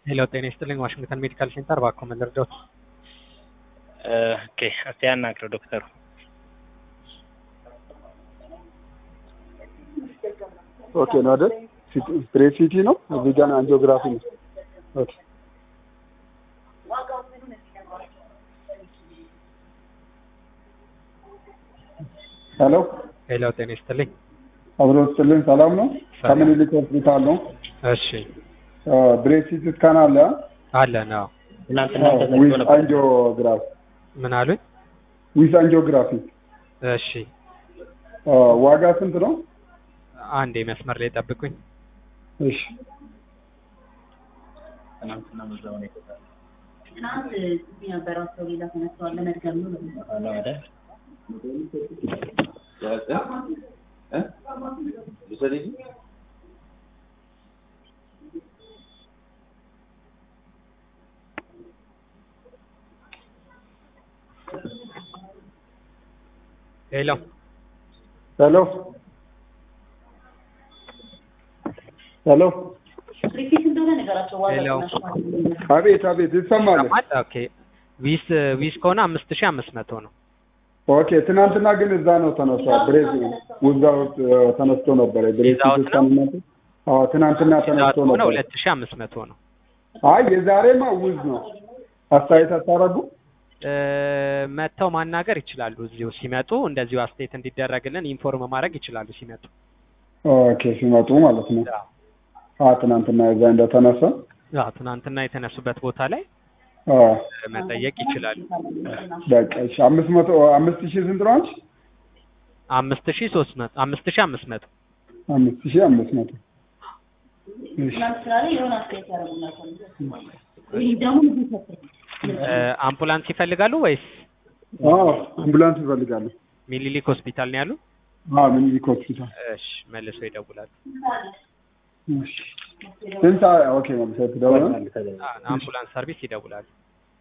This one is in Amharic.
ሄሎ ጤና ይስጥልኝ ዋሽንግተን ሜዲካል ሴንተር እባክዎ ምን ልርዳዎት? ኦኬ እስቲ ያናግረው ዶክተሩ። ኦኬ ነው አይደል? ስትሬት ሲቲ ነው። እዚህ ጋር አንጂኦግራፊ ነው። ኦኬ ሄሎ ሄሎ ጤና ይስጥልኝ። አብሮ ስትልን ሰላም ነው? ሰላም። ከምኒልክ ሆስፒታል ነው። እሺ ብሬት ሲቲ ስካን አለ አለ ነው። ትናንትና ተዘግቶ ዊዝ ነበር። አንጂኦግራፊ ምን አሉኝ? ዊዝ አንጂኦግራፊ እሺ ዋጋ ስንት ነው? አንዴ መስመር ላይ ጠብቁኝ። እሺ ትናንትና በዛው ነው የተባለው። ትናንት እዚህ የነበረው ሰው ሌላ ተነስተዋል ለመድገም ነው ብለው አዎ አይደል? ሄሎ ሄሎ ሄሎ ሪፒት እንደሆነ ነገራቸው ዋጋ ሄሎ። ቅናሽ ማለት ነው። አቤት አቤት ይሰማል። ይሰማል? ኦኬ ዊስ ዊስ ከሆነ አምስት ሺህ አምስት መቶ ነው። ኦኬ ትናንትና ግን እዛ ነው ተነሳ ብሬዝ ውዛ ውስጥ ተነስቶ ነበረ ብሬዝ ይዛውት ነው? ሲስተም አዎ ትናንትና ተነስቶ ሆነ ነበር ሁለት ሺህ አምስት መቶ ነው። አይ የዛሬማ ውዝ ነው አስተያየት አታረጉ እ፣ መጥተው ማናገር ይችላሉ። እዚሁ ሲመጡ እንደዚሁ አስተያየት እንዲደረግልን ኢንፎርም ማድረግ ይችላሉ ሲመጡ። ኦኬ ሲመጡ ማለት ነው አ ትናንትና እዛ እንደተነሳ አዎ ትናንትና የተነሱበት ቦታ ላይ አ እ፣ መጠየቅ ይችላሉ። በቃ እሺ አምስት መቶ አምስት ሺህ ስንት ነው አንቺ አምስት ሺህ ሶስት መቶ አምስት ሺህ አምስት መቶ አምስት ሺህ አምስት መቶ እሺ ትናንት ስራ ላይ የሆነ አስተያየት ያደረጉላቸው ይህ ደግሞ ብዙ ሰጥ እ፣ አምቡላንስ ይፈልጋሉ ወይስ አዎ አምቡላንስ ይፈልጋሉ ሚኒሊክ ሆስፒታል ነው ያሉ? አዎ ምኒልክ ሆስፒታል እሺ መልሰው ይደውላሉ። እሺ ስንት ሰዓት ኦኬ መልሰት ደውል አ፣ አምቡላንስ ሰርቪስ ይደውላሉ።